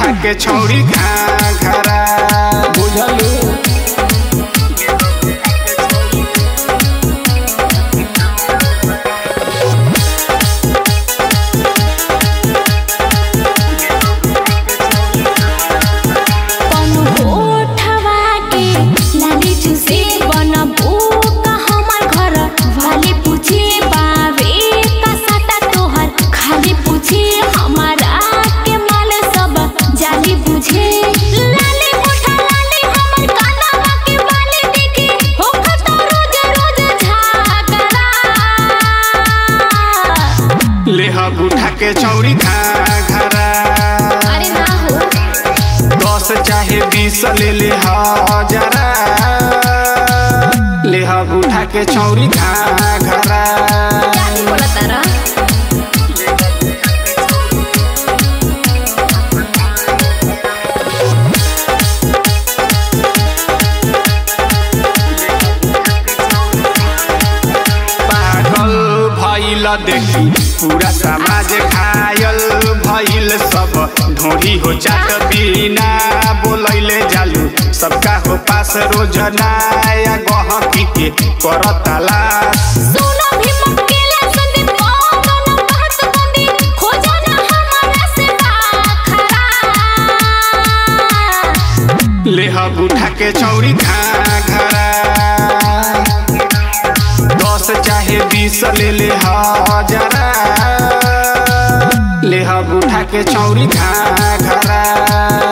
उठा के छौरी घाघरा बुझलू कौनो होठवा के लाली चूसे बनबू का हमर घर वाली पूछे बावे का सटा तोहर खाली पूछे हमारा के माल सब जाली बुझे लाली मोठा लाली हमर कानवा के बाली देखी हो खता रोज रोज झागरा लेहब उठा के छौरी घाघरा अरे ना हो दस चाहे बीस ले ले हजरा लेहब उठा के छौरी घाघरा क्या ही बोला तारा पागल भइल देखी पूरा समाज घायल भइल सब ढोरी हो चाट बिना बोलैले जालू सबका हो पास रोज नया गहकी के करतला सोना भी मक्केला संदीप कोनो न बात बंदी खोजा ना हमारा से बाखरा लेहब उठा के छौरी घाघरा दस चाहे बीस ले ले हजरा लेहब उठा के छौरी घाघरा